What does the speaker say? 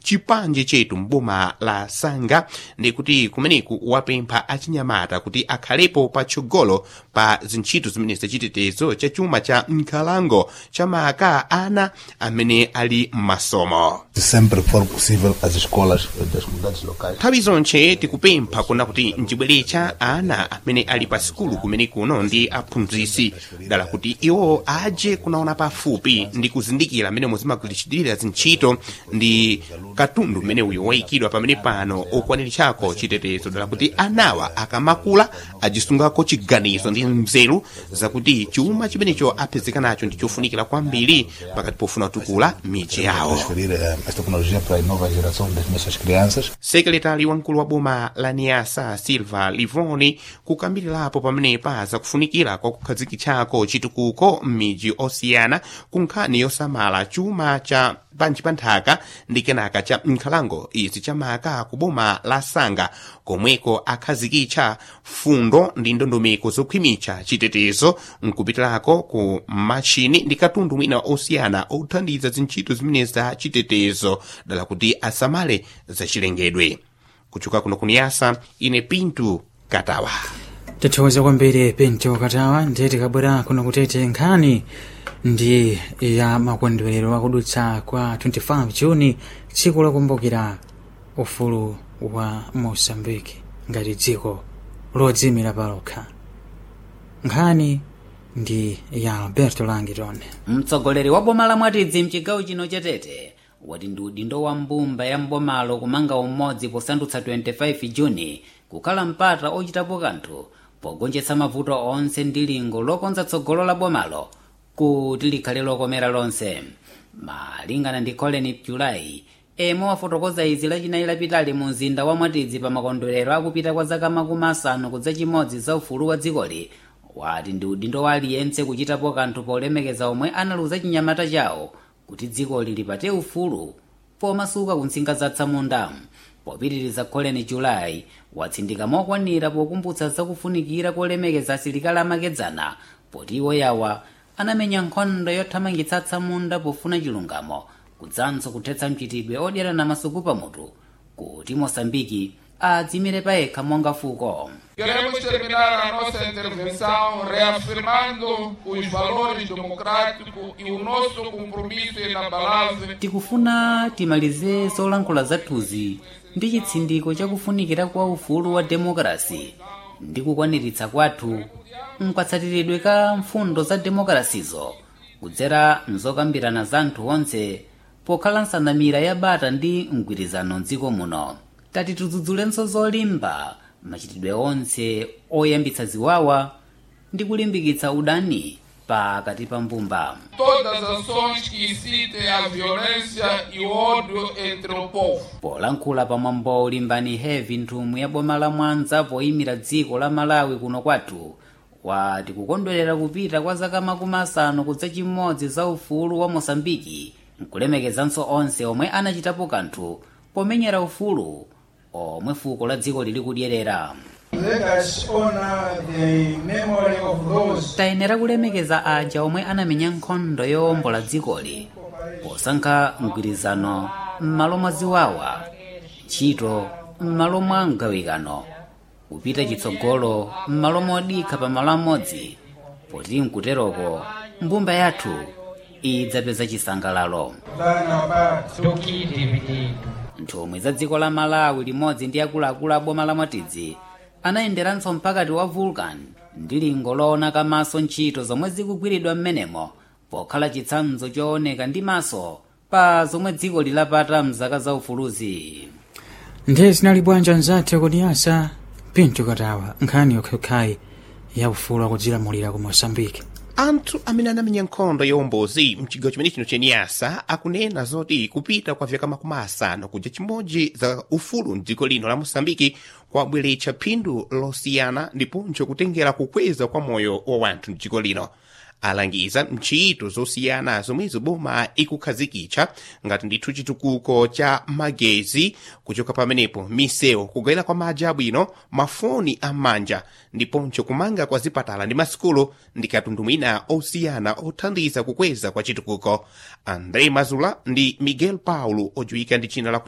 chipanje chetu mboma la sanga ndi kuti kumeneku wapempha achinyamata kuti akhalepo patsogolo pa zintchito zimene zachitetezo cha chuma cha nkhalango chamaka ana amene ali m'masomo sempre que for possível as escolas das comunidades locais nthawi zonse tikupempha kuna kuti mchibweretcha ana amene ali pa sikulu kumene kuno ndi aphunzisi dala kuti iwo aje kunaona pafupi ndi kuzindikira amene muzimagwiritsidwira zintchito ndi katundu mmene uyu wayikidwa pamene pano okwaniritchako chitetezo dala kuti anawa akamakula ajisungako chiganizo ndi mzeru zakuti chuma chimenecho apezeka nacho ndi chofunikira kwambiri pakati pofuna kutukula miji yawo transferir eh, esta tecnologia para a nova geração das nossas crianças sekretari wamkulu wa boma la niasa silva livoni kukambirirapo pamenepa zakufunikira kwa kukhazikitchako chitukuko m'midzi osiyana ku nkhani yosamala chuma cha panji pa nthaka ndi kenaka cha nkhalango izi chamaka ku boma la sanga komweko akhazikitcha fundo ndi ndondomeko zokhwimitsa chitetezo nkupitirako ku machini ndi katundu mwina osiyana othandiza zintchito zimene za chitetezo dala kuti asamale zachilengedwe kuchoka kuno kuniyasa ine pintu katawa tithokoza kwambiri pinto katawa ndiye tikabwera kuno kutete nkhani ndi ya makondwerero akudutsa kwa 25 juni tsiku lokumbukira ufulu wa mosambiki ngati dziko lodzimira palokha nkhani ndi ya alberto langiton mtsogoleri wa boma la mwatidzi mchigawo chino chatete wati ndi udindo wa mbumba ya mbomalo kumanga umodzi posandutsa 25 juni kukhala mpata ochitapo kanthu pogonjetsa mavuto onse ndi lingo lokonza tsogolo la bomalo kuti likhale lokomera lonse malingana ndi colin julayi emwe wafotokoza izi lachinayi lapitali mu mzinda wa mwatidzi pa makondwerero akupita kwa zaka makumi asanu kudza chimodzi za ufulu wa dzikoli wati ndi udindo wa aliyense kuchitapo kanthu polemekeza omwe analuza chinyamata chawo kuti dzikoli lipate ufulu pomasuka ku ntsinga za tsamunda popitiriza colin julayi watsindika mokwanira pokumbutsa zakufunikira kolemekeza asilikali amakedzana poti iwo yawa anamenya nkhondo yothamangitsa tsamunda pofuna chilungamo kudzanso kuthetsa mchitidwe odyera na masuku pamutu kuti mosambiki adzimire payekha monga fuko Queremos terminar a nossa intervenção reafirmando os valores democráticos e o nosso compromisso inabalável tikufuna timalize zolankhula zathuzi ndi chitsindiko chakufunikira kwa ufulu wa demokrasi ndi kukwaniritsa kwathu mkatsatiridwe ka mfundo za demokrasizo kudzera mzokambirana za anthu onse pokhala nsanamira ya bata ndi mgwirizano mdziko muno tati tidzudzulenso zolimba machitidwe onse oyambitsa ziwawa ndi kulimbikitsa udani pakati pa mbumba todas as ações que incitem a violência e o ódio entre o povo. polankhula pamwambo ulimbani heavy nthumwi ya boma la mwanza poyimira dziko la malawi kuno kwathu wati kukondwerera kupita kwa zaka makumi asanu kudza chimodzi za ufulu wa mosambiki nkulemekezanso onse omwe anachitapo kanthu pomenyera ufulu omwe fuko la dziko lili kudyerera Let us honor the memory of those tayenera kulemekeza aja omwe anamenya nkhondo yowombola dzikoli posankha mgwirizano m'malo mwa ziwawa ntchito m'malo mwa mgawikano kupita chitsogolo m'malo modikha pa malo amodzi poti mkuteroko mbumba yathu idzapeza chisangalalo than about nthumwi za dziko la malawi limodzi ndi akuluakulu a boma la mwatidzi anayenderanso mpakati wa vulcan ndi lingo loona kamaso ntchito zomwe zikugwiridwa m'menemo pokhala chitsanzo chooneka ndi maso pa zomwe dziko lilapata mzaka za ufuluzi ndiye zinali bwanja nzathu kuniyasa pinto katawa nkhani yokhayokhayi ya ufulu akudzilamulira ku mosambiki anthu amene anamenya nkhondo yowombozi mchigawo chimene chino cheniyasa akunena zoti kupita kwa vyaka makumi asanu kuja chimodzi za ufulu mdziko lino la mosambiki kwabweretsa phindu losiyana ndiponso kutengera kukweza kwa moyo wa wanthu mdziko lino alangiza ntchito zosiyana zomwezo boma ikukhazikitsa ngati ndithu chitukuko cha magezi kuchoka pamenepo misewu kugayira kwa madzi abwino mafoni am'manja ndiponso kumanga kwa zipatala ndi masikulu ndi katundu mwina osiyana othandiza kukweza kwa chitukuko andre mazula ndi miguel paulo odziwika ndi china lakuti